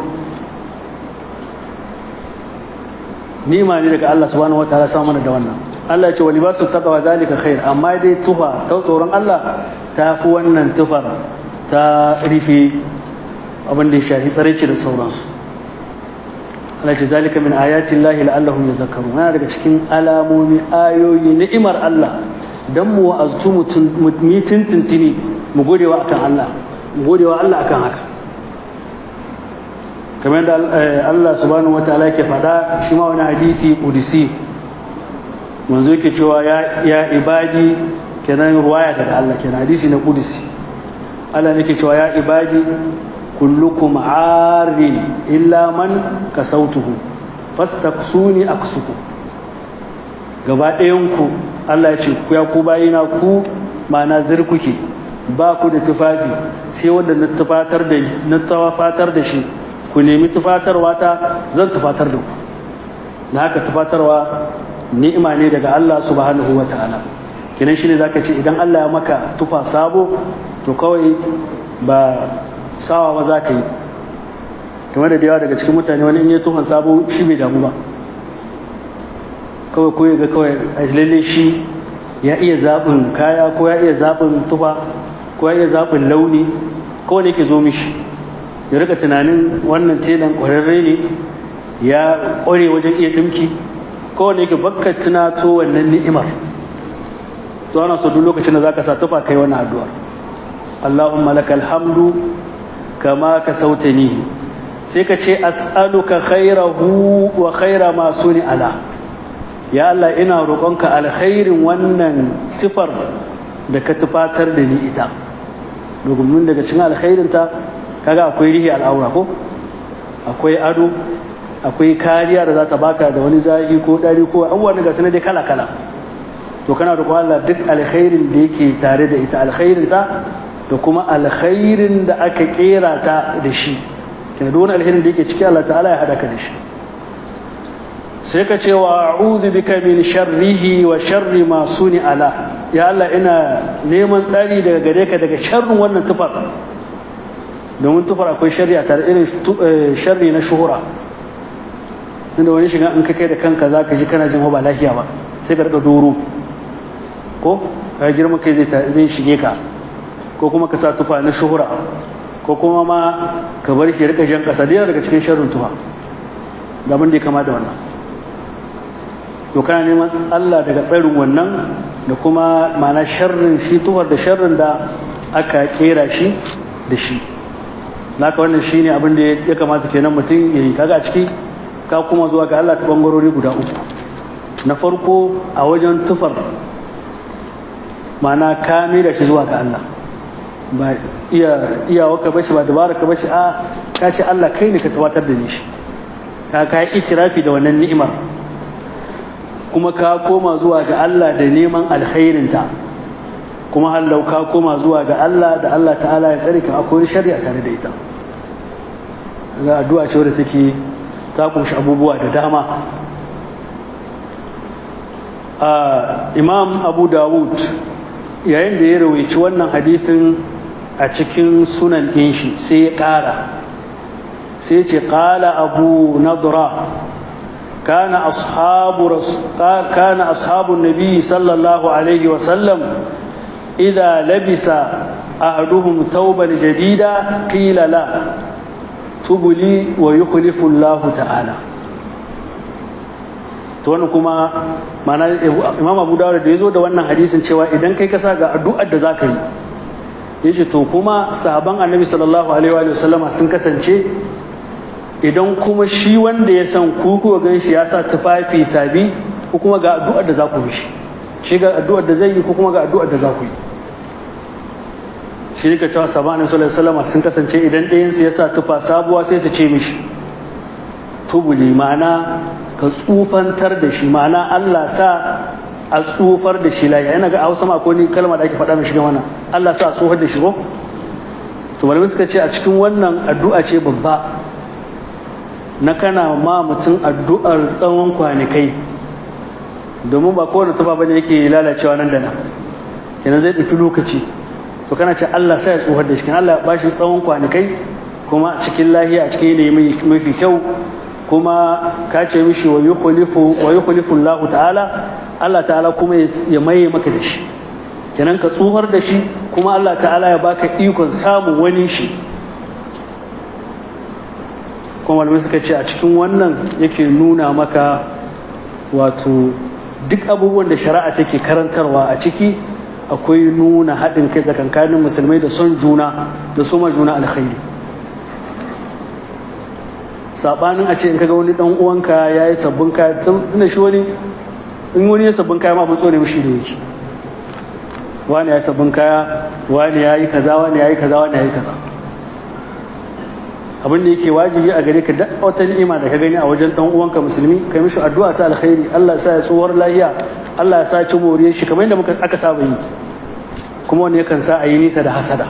Speaker 1: nima ne daga Allah subhanahu wa ta'ala samu mana da wannan Allah ya ce wa libasu taqwa zalika khair amma dai tufa ta tsoron Allah ta fi wannan tufar ta rufe abin da ya shafi tsaraici da sauransu Allah ce zalika min ayati Allah la'allahum yadhakkarun yana daga cikin alamomi ayoyi ni'imar Allah dan mu wa'aztu mu tintintini mu godewa akan Allah mu godewa Allah akan haka kamar da Allah subhanahu wataala yake faɗa shi ma wani hadisi qudsi manzo yake cewa ya ya ibadi kenan ruwaya daga Allah kenan hadisi na qudsi Allah yake cewa ya ibadi kullukum arin illa man kasautuhu fastaqsuni aksuku gaba ɗayan ku Allah ya ce ku ya ku bayina ku ma'ana zirkuke ba ku da tufafi sai wanda na tufatar da na tawafatar da shi ku nemi tufatarwa ta zan tufatar da ku na haka tufatarwa ni'ima ne daga Allah subhanahu wa ta'ala kinan shine zaka ce idan Allah ya maka tufa sabo to kawai ba sawa ba za ka yi kamar da yawa daga cikin mutane wani in yi tuhon sabo shi bai damu ba kawai ko ga kawai a lalle shi ya iya zaɓin kaya ko ya iya zaɓin tufa ko ya iya zaɓin launi kawai ne ke zo mishi ya rika tunanin wannan telan ƙwararre ne ya ƙware wajen iya ɗinki kawai ne ke bakka tunato wannan ni'imar zuwa na so duk lokacin da za ka sa tufa kai wannan addu'ar Allahumma lakal hamdu kama ka sautanihi sai ka ce as'aluka khairahu wa khaira ma suni ala ya Allah ina roƙonka alkhairin wannan tufar da ka tufatar da ni ita domin daga cikin alkhairinta kaga akwai rihi al'aura ko akwai ado akwai kariya da za ta baka da wani zahi ko ɗari ko abubuwan da gasu dai kala kala to kana roƙon Allah duk alkhairin da yake tare da ita alkhairinta da kuma alkhairin da aka kera ta da shi kina duk wani alkhairin da yake ciki Allah ta'ala ya hada ka da shi sai ka ce wa a'udhu bika min sharrihi wa sharri ma suni ala ya Allah ina neman tsari daga gare ka daga sharrin wannan tufar domin tufar akwai sharri a tare irin sharri na shuhura inda wani shiga in ka kai da kanka za ka ji kana jin ba lafiya ba sai ka rika doro ko ka girma kai zai shige ka ko kuma ka sa tufa na shuhura ko kuma ma ka bar shi rika jan kasa da daga cikin sharrin tufa da abin da ya kama da wannan to kana neman Allah daga tsarin wannan da kuma ma'ana sharrin shi tufar da sharrin da aka kera shi da shi naka wannan shine abin da ya kamata kenan mutum ya yi kaga a ciki ka kuma zuwa ga Allah ta bangarori guda uku na farko a wajen tufar ma'ana ka da shi zuwa ga Allah ba iya iyawarka bace ba dabara ka bace a ka ce Allah kai ne ka tawatar da ni shi ka ka yi itirafi da wannan ni'imar kuma ka koma zuwa ga Allah da neman alkhairinta kuma hallau ka koma zuwa ga Allah da Allah ta'ala ya tsare ka akwai shari'a tare da ita ga addu'a ce wadda take ta kunshi abubuwa da dama imam abu dawud yayin da ya rawaici wannan hadithin a cikin sunan ɗin shi sai ya ƙara sai ce ƙala abu nadra كان أصحاب رس... كان أصحاب النبي صلى الله عليه وسلم إذا لبس أحدهم ثوبا جديدا قيل لا تبلي ويخلف الله تعالى to wannan kuma mana imam abu dawud da ya zo da wannan hadisin cewa idan kai kasa ga addu'ar da zaka yi yace to kuma sahaban annabi sallallahu alaihi wa sallama sun kasance idan kuma shi wanda ya san ku kuwa gan shi ya sa tufafi sabi ko kuma ga addu'ar da za ku mishi shi ga addu'ar da zai yi ko kuma ga addu'ar da za ku yi shi ka cewa sahaban annabi sallallahu alaihi wa sallama sun kasance idan ɗayansu ya sa tufa sabuwa sai su ce mishi tubuli ma'ana ka tsufantar da shi ma'ana Allah sa a tsufar da shi lafiya yana ga a hausa ko ni kalma da ake faɗa mai shiga wannan Allah sa a tsufar da shi ko to malamai suka ce a cikin wannan addu'a ce babba na kana ma mutum addu'ar tsawon kwanakai domin ba kowane tufa bane yake lalacewa nan da nan kenan zai ɗauki lokaci to kana ce Allah sa ya tsufar da shi kenan Allah ba shi tsawon kwanakai kuma a cikin lahiya a cikin yanayi mafi kyau kuma ka ce mishi wa yi khulifu Allah ta'ala Allah ta'ala kuma ya maye maka da shi kenan ka tsuhar da shi kuma Allah ta'ala ya baka ikon samun wani shi kuma malamai suka ce a cikin wannan yake nuna maka wato duk abubuwan da shari'a take karantarwa a ciki akwai nuna haɗin kai tsakankanin musulmai da son juna da soma juna alkhairi sabanin a ce in kaga wani dan uwanka ya yi sabbin kaya tunda shi wani in wani ya sabbin kaya ma abin tsone mishi da yake wani ya yi sabbin kaya wani ya yi kaza wani ya yi kaza wani ya yi kaza abin da yake wajibi a gare ka duk wata ni'ima da ka gani a wajen dan uwanka musulmi kai mishi addu'a ta alkhairi Allah ya sa ya tsohuwar lahiya Allah ya sa ci moriyar shi kamar yadda muka aka saba yi kuma wani yakan sa a yi nisa da hasada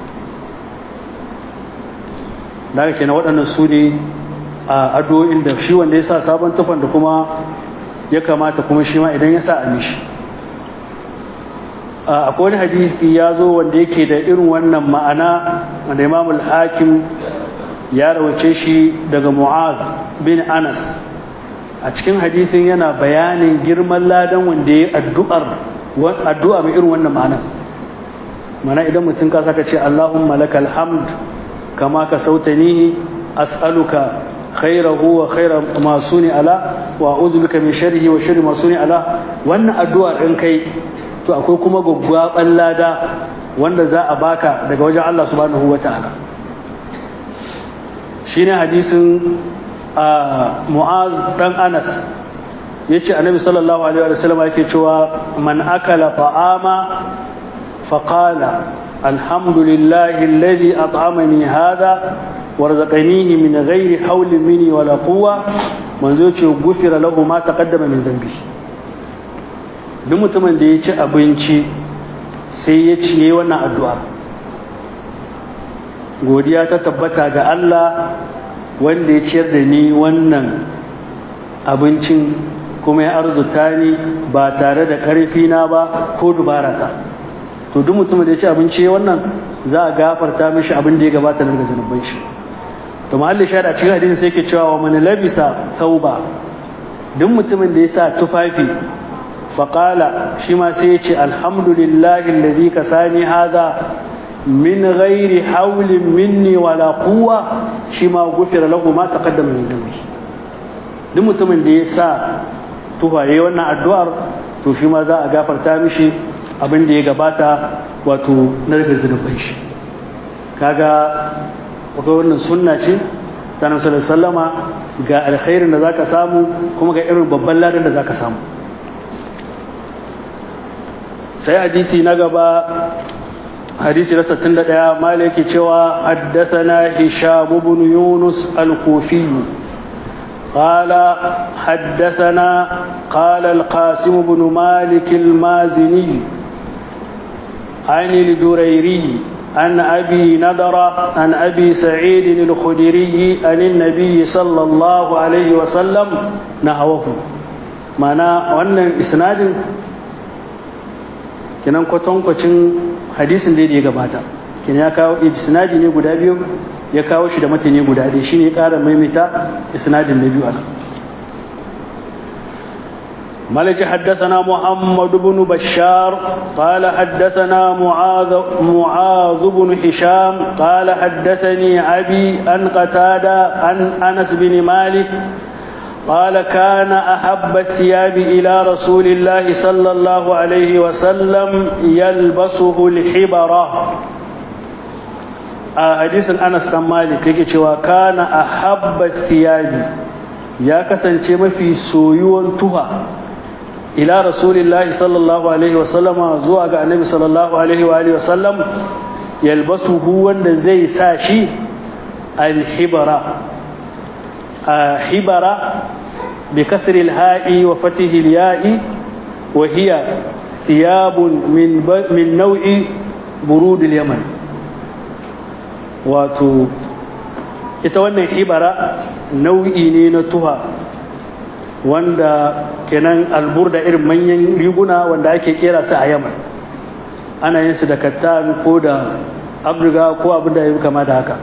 Speaker 1: da haka kenan waɗannan su ne a addu'o'in da shi wanda ya sa sabon tufan da kuma ya kamata kuma shi ma idan ya sa a mishi akwai wani hadisi ya zo wanda yake da irin wannan ma'ana wanda imamul hakim ya rawace shi daga mu'az bin anas a cikin hadisin yana bayanin girman ladan wanda ya addu'ar addu'a mai irin wannan ma'ana mana idan mutum ka saka ce allahumma lakal hamd kama ka sautani as'aluka خيره وخير ما صنع له واعوذ بك من شره وشر ما صنع له wannan addu'ar in kai to akwai kuma gwaggwaban lada wanda za a baka daga wajen Allah subhanahu wataala shine hadisin Mu'az dan Anas yace Annabi sallallahu alaihi wa sallam yake cewa man akala ta'ama faqala alhamdulillahi alladhi at'amani hadha warzaqanihi min ghairi hawlin minni wala quwwa manzo ce gufira lahu ma taqaddama min dhanbi duk mutumin da ya ci abinci sai ya ciye wannan addu'a godiya ta tabbata ga Allah wanda ya ciyar da ni wannan abincin kuma ya arzuta ni ba tare da ƙarfi na ba ko dubara ta to duk mutumin da ya ci abinci wannan za a gafarta mishi abin da ya gabata daga zunuban shi to mahalli shahada cikin hadisin sai ke cewa wa man labisa thawba duk mutumin da ya sa tufafi faqala shi ma sai ya ce alhamdulillahi alladhi kasani hadha min ghairi hawlin minni wala quwwa shi ma gufira lahu ma taqaddama min dhanbi duk mutumin da ya sa tufaye wannan addu'ar to shi ma za a gafarta mishi abin da ya gabata wato na daga zunuban shi kaga akwai wannan sunna ce ta nabi sallama ga alkhairin da zaka samu kuma ga irin babban ladan da zaka samu sai hadisi na gaba hadisi na 61 mala yake cewa haddathana hisham ibn yunus al-kufi قال حدثنا قال القاسم بن مالك المازني عن الجريري عن أبي نضرة عن أبي سعيد الخدري عن النبي صلى الله عليه وسلم نحوه معنى وأن إسناد kenan kwatankwacin hadisin da ya gabata kenan ya kawo isnadi ne guda biyu ya kawo shi da matani guda ɗaya shine ya ƙara maimaita isnadin na biyu a ملك حدثنا محمد بن بشار قال حدثنا معاذ معاذ بن هشام قال حدثني أبي أن قتادة عن أنس بن مالك قال كان أحب الثياب إلى رسول الله صلى الله عليه وسلم يلبسه الحبرة حديث أنس بن مالك يكي كان أحب الثياب يا كسن في سويون تها ila rasulillahi sallallahu alaihi wasallama zuwa ga annabi sallallahu alaihi wa alihi wasallam yalbasuhu wanda zai sa shi alhibara hibara bi kasri alha'i wa fatihi alya'i wa hiya thiyabun min min naw'i burud alyaman wato ita wannan hibara nau'i ne na tuha wanda kenan alburda irin manyan riguna wanda ake kera su a yaman ana yin su da kattan ko da abduga ko abin da ya kama da haka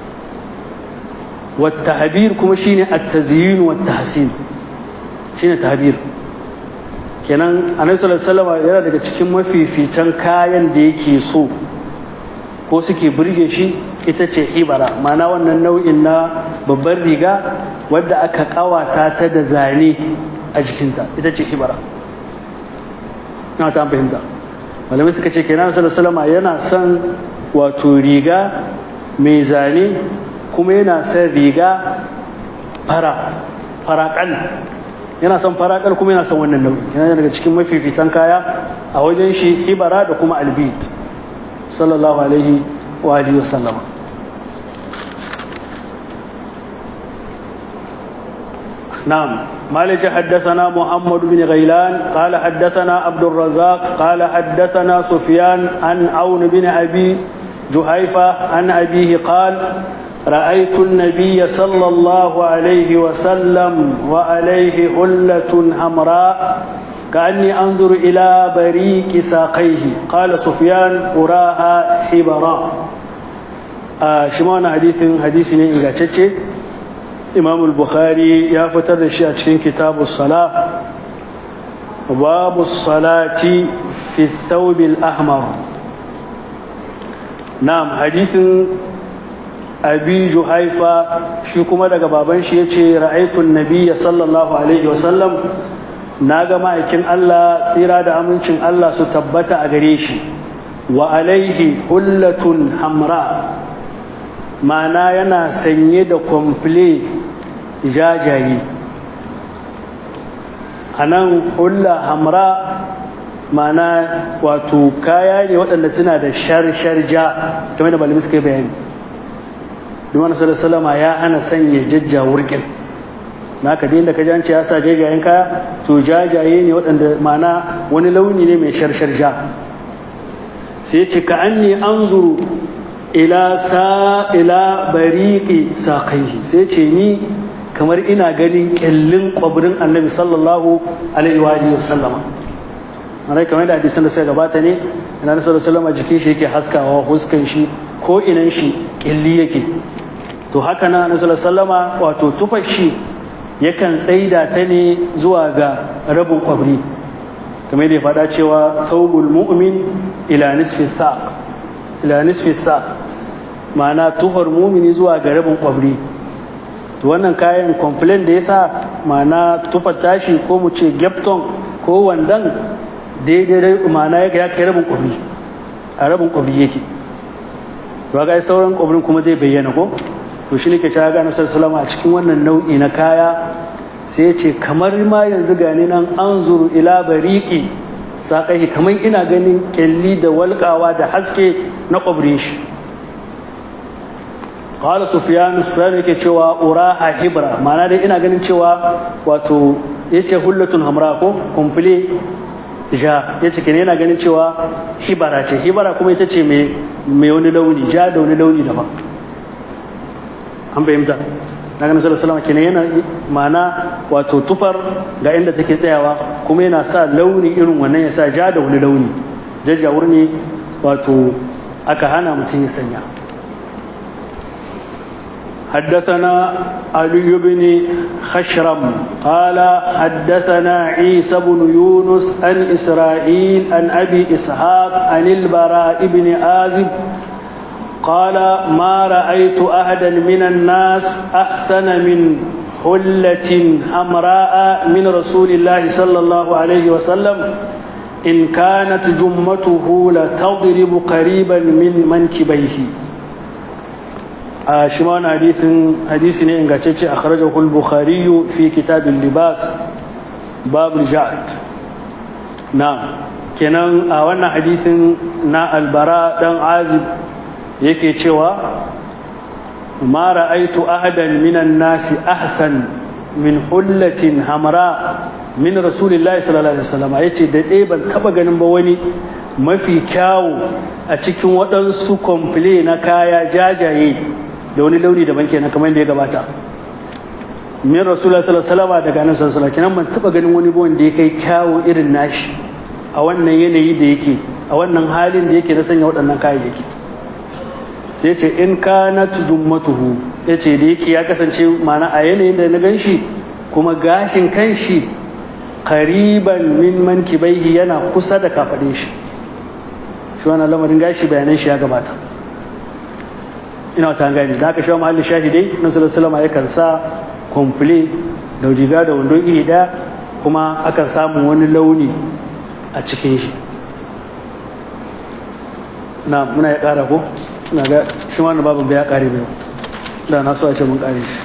Speaker 1: wata habir kuma shine at-tazyin wa tahsin shine tahbir kenan annabi sallallahu alaihi yana daga cikin mafifitan kayan da yake so ko suke burge shi ita ce hibara mana wannan nau'in na babbar riga wadda aka kawata ta da zane a jikinta ita ce hibara na ta fahimta malamai suka ce kenan sallallahu alaihi yana son wato riga mai zane kuma yana son riga fara farakan yana son farakal kuma yana son wannan nau'i yana daga cikin mafifitan kaya a wajen shi hibara da kuma albid sallallahu alaihi wa alihi wa sallama نعم مالك حدثنا محمد بن غيلان قال حدثنا عبد الرزاق قال حدثنا سفيان عن عون بن أبي جهيفة عن أبيه قال رأيت النبي صلى الله عليه وسلم وعليه حلة حمراء كأني أنظر إلى بريك ساقيه قال سفيان أراها حبرا آه شمعنا حديث حديث إنجاتشي imam al-bukhari ya fitar da shi a cikin kitabu sala babu salati fi thawbil ahmar na'am hadithin abi juhaifa shi kuma daga baban shi yace ra'aytu an-nabiyya sallallahu alaihi wasallam naga ma'aikin Allah tsira da amincin Allah su tabbata a gare shi wa alaihi hullatun hamra ma'ana yana sanye da kwamfule jajaye a nan hulla hamra ma'ana wato kaya ne waɗanda suna da shar-shar ja kamar da malami suka yi bayani dumana salama ya hana sanya jajja wurkin na ka da ka janci ya sa jajayen kaya to jajaye ne waɗanda ma'ana wani launi ne mai shar-shar ja sai ce ka an ne an zuru ila sa ila bariqi saqaihi sai ce ni kamar ina ganin kyallin kwabrin annabi sallallahu alaihi wa alihi wasallama mana kamar da hadisan da suka gabata ne ina da sallallahu alaihi jikin shi yake haskawa huskan shi ko inan shi kyalli yake to haka na annabi sallallahu wato tufar shi yakan tsaida ta ne zuwa ga rabin kwabri kamar da ya faɗa cewa thawbul mu'min ila nisfi saq ila nisfi sa ma'ana tuhar mumini zuwa ga rabin kwabri to wannan kayan complain da yasa ma'ana tufar tashi ko mu ce gyapton ko wandan daidai ma'ana ya kai rabin kwabri a rabin kwabri yake to ga sauran kwabrin kuma zai bayyana ko to shi ne ke ta ga nasarar salama a cikin wannan nau'i na kaya sai ya ce kamar ma yanzu gani nan an zuru ila bariki saƙahi kamar ina ganin ƙyalli da walƙawa da haske na ƙwabrin shi ƙawar sufiyanu sufiyanu yake cewa uraha hibra ma'ana dai ina ganin cewa wato ya ce hullatun hamra ko kumfule ja ya ce kenan yana ganin cewa hibara ce hibara kuma ita ce mai wani launi ja da wani launi daban an fahimta na ganin sallallahu alaihi kenan yana ma'ana wato tufar ga inda take tsayawa kuma yana sa launi irin wannan ya sa ja da wani launi jajjawur ne wato aka hana mutum ya sanya حدثنا علي بن خشرم قال حدثنا عيسى بن يونس عن إسرائيل عن أبي إسحاق عن البراء بن آزب قال ما رأيت أحدا من الناس أحسن من حلة حمراء من رسول الله صلى الله عليه وسلم إن كانت جمته لتضرب قريبا من منكبيه shi ma wani hadisi ne ingantacce a kharajahul bukhari fi kitabin libas babul ja'ad na kenan a wannan hadisin na albara dan azib yake cewa ma ra'aitu ahadan minan nasi ahsan min hullatin hamra min rasulillahi sallallahu alaihi wasallam yace da dai ban taba ganin ba wani mafi kyawu a cikin waɗansu komple na kaya jajaye da wani launi daban kenan kamar da ya gabata min rasulullah sallallahu alaihi wasallam daga annabi sallallahu alaihi wasallam ban taba ganin wani ba wanda ya kai kyawu irin nashi a wannan yanayi da yake a wannan halin da yake na sanya waɗannan kayayyaki sai ce in kanat jummatuhu yace da yake ya kasance mana a yanayin da na ganshi kuma gashin kanshi qariban min mankibaihi yana kusa da kafadin shi shi wannan lamarin gashi bayanan shi ya gabata ina ta gani da aka shawo mahallin shahidai na sallallahu yakan sa komple da jiga da wando iri daya kuma akan samu wani launi a cikin shi na muna ya kara ko na ga shi wannan babu ya kare bai da na so a ce mun kare shi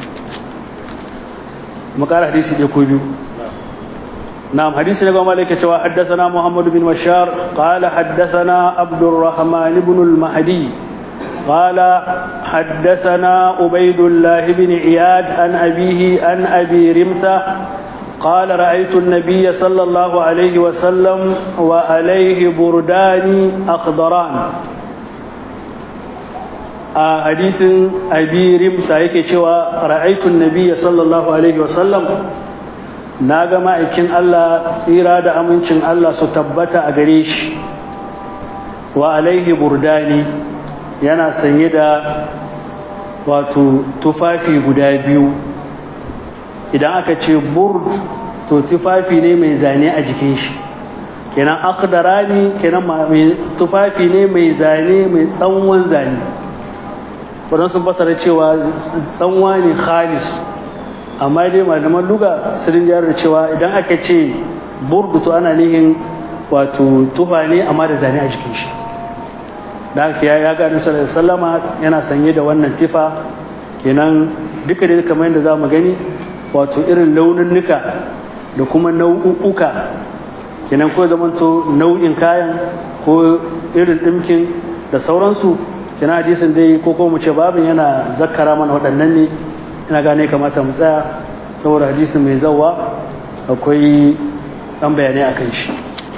Speaker 1: mu kara hadisi da ko biyu نعم حديث نبي مالك حدثنا محمد بن بشار قال حدثنا عبد الرحمن بن المهدي قال حدثنا عبيد الله بن عياد عن أبيه عن أبي رمثة قال رأيت النبي صلى الله عليه وسلم وعليه بردان أخضران حديث أبي رمثة يكي رأيت النبي صلى الله عليه وسلم na ga ma'aikin Allah tsira da amincin Allah su tabbata a gare shi wa alaihi burdani yana sanye da wato tufafi guda biyu idan aka ce burd to tufafi ne mai zane a jikin shi kenan akhdarani kenan tufafi ne mai zane mai tsawon zane waɗansu basara cewa tsanwa ne khalis amma dai malaman luga sun jihar da cewa idan aka ce burdu to ana nihin wato tufa ne amma da zane a jikin shi da haka ya ga annabi sallama yana sanye da wannan tifa kenan duka da kamar yadda za mu gani wato irin launinnuka da kuma nau'uka kenan ko zamanto nau'in kayan ko irin ɗimkin da sauransu kenan hadisin dai ko kuma mu ce babin yana zakkara mana waɗannan ne ina gane kamata mu tsaya saboda hadisi mai zawa akwai ɗan bayanai a kan shi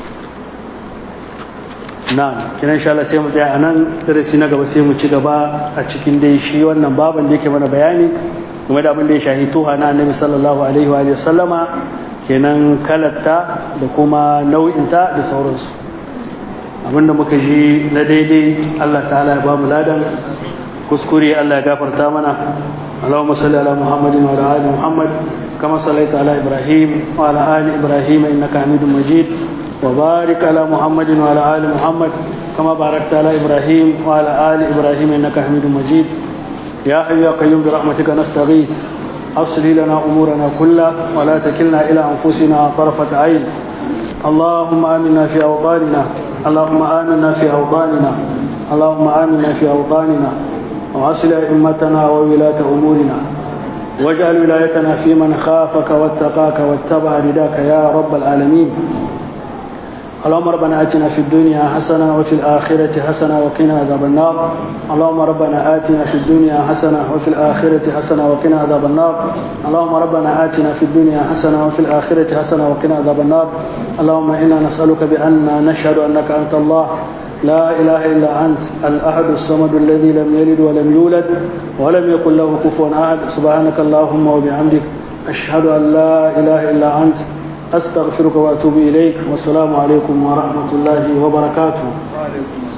Speaker 1: na kinan sha sai mu tsaya a nan darasi na gaba sai mu ci gaba a cikin dai shi wannan baban da yake mana bayani game da abin da ya shahi tuha na annabi sallallahu alaihi wa sallama kenan kalatta da kuma nau'inta da sauransu abinda muka ji na daidai Allah ta'ala ya ba mu ladan kuskure Allah ya gafarta mana اللهم صل على محمد وعلى ال محمد كما صليت على ابراهيم وعلى ال ابراهيم انك حميد مجيد وبارك على محمد وعلى ال محمد كما باركت على ابراهيم وعلى ال ابراهيم انك حميد مجيد يا حي يا قيوم برحمتك نستغيث اصلي لنا امورنا كلها ولا تكلنا الى انفسنا طرفه عين اللهم امنا في اوطاننا اللهم امنا في اوطاننا اللهم امنا في اوطاننا وأصل أئمتنا وولاة أمورنا واجعل ولايتنا في من خافك واتقاك واتبع رداك يا رب العالمين اللهم ربنا آتنا في الدنيا حسنة وفي الآخرة حسنة وقنا عذاب النار اللهم ربنا آتنا في الدنيا حسنة وفي الآخرة حسنة وقنا عذاب النار اللهم ربنا آتنا في الدنيا حسنة وفي الآخرة حسنة وقنا عذاب النار اللهم إنا نسألك بأن نشهد أنك أنت الله لا إله إلا أنت الأحد الصمد الذي لم يلد ولم يولد ولم يكن له كفوا أحد سبحانك اللهم وبحمدك أشهد أن لا إله إلا أنت أستغفرك وأتوب إليك والسلام عليكم ورحمة الله وبركاته